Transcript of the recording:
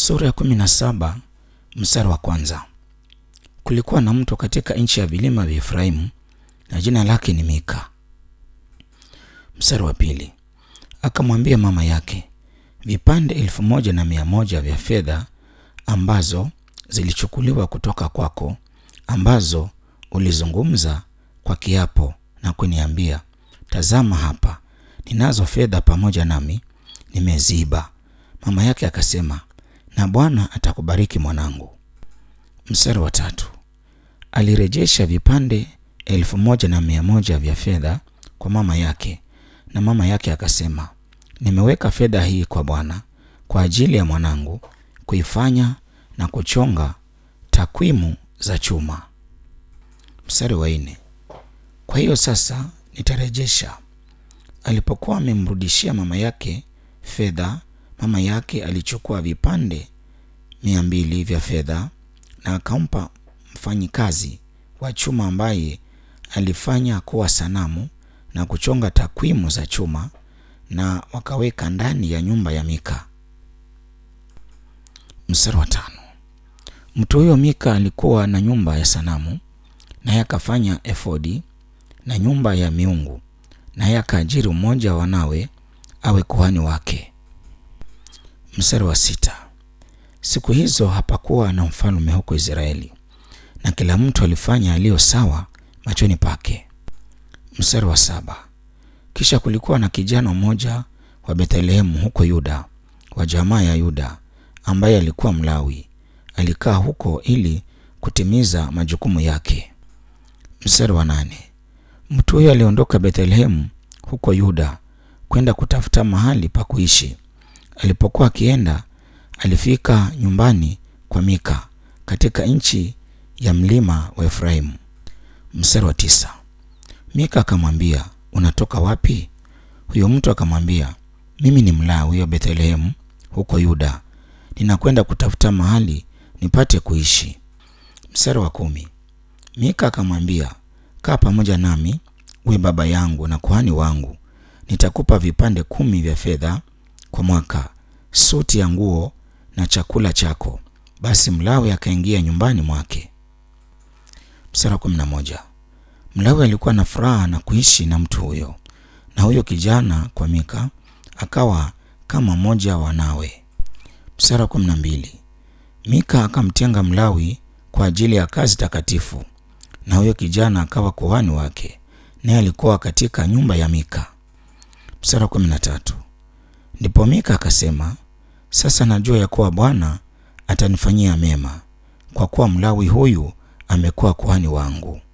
Sura ya kumi na saba mstari wa kwanza. Kulikuwa na mtu katika nchi ya vilima vya Efraimu na jina lake ni Mika. Mstari wa pili. Akamwambia mama yake, vipande elfu moja na mia moja vya fedha ambazo zilichukuliwa kutoka kwako, ambazo ulizungumza kwa kiapo na kuniambia, tazama hapa ninazo fedha pamoja nami, nimeziiba. Mama yake akasema, na Bwana atakubariki mwanangu. Mstari wa tatu. Alirejesha vipande elfu moja na mia moja vya fedha kwa mama yake, na mama yake akasema, nimeweka fedha hii kwa Bwana kwa ajili ya mwanangu kuifanya na kuchonga takwimu za chuma. Mstari wa nne. Kwa hiyo sasa nitarejesha. Alipokuwa amemrudishia mama yake fedha, mama yake alichukua vipande mia mbili vya fedha na akampa mfanyikazi wa chuma ambaye alifanya kuwa sanamu na kuchonga takwimu za chuma na wakaweka ndani ya nyumba ya Mika. Mstari wa tano. Mtu huyo Mika alikuwa na nyumba ya sanamu, naye akafanya efodi na nyumba ya miungu, naye akaajiri mmoja wa wanawe awe kuhani wake. Mstari wa sita. Siku hizo hapakuwa na mfalme huko Israeli, na kila mtu alifanya aliyo sawa machoni pake. Mstari wa saba. Kisha kulikuwa na kijana mmoja wa Bethlehemu huko Yuda, wa jamaa ya Yuda, ambaye alikuwa Mlawi. Alikaa huko ili kutimiza majukumu yake. Mstari wa nane. Mtu huyo aliondoka Bethlehemu huko Yuda kwenda kutafuta mahali pa kuishi. Alipokuwa akienda, alifika nyumbani kwa Mika katika nchi ya mlima wa Efraimu. Mstari wa tisa. Mika akamwambia, unatoka wapi? Huyo mtu akamwambia, mimi ni Mlawi wa Bethlehemu huko Yuda, ninakwenda kutafuta mahali nipate kuishi. Mstari wa kumi. Mika akamwambia, kaa pamoja nami uwe baba yangu na kuhani wangu, nitakupa vipande kumi vya fedha kwa mwaka, suti ya nguo na chakula chako. Basi Mlawi akaingia nyumbani mwake. Mstari wa kumi na moja. Mlawi alikuwa na furaha na kuishi na mtu huyo, na huyo kijana kwa Mika akawa kama mmoja wa wanawe. Mstari wa kumi na mbili. Mika akamtenga Mlawi kwa ajili ya kazi takatifu, na huyo kijana akawa kuhani wake, naye alikuwa katika nyumba ya Mika. Mstari wa kumi na tatu. Ndipo Mika akasema, sasa najua ya kuwa Bwana atanifanyia mema, kwa kuwa Mlawi huyu amekuwa kuhani wangu.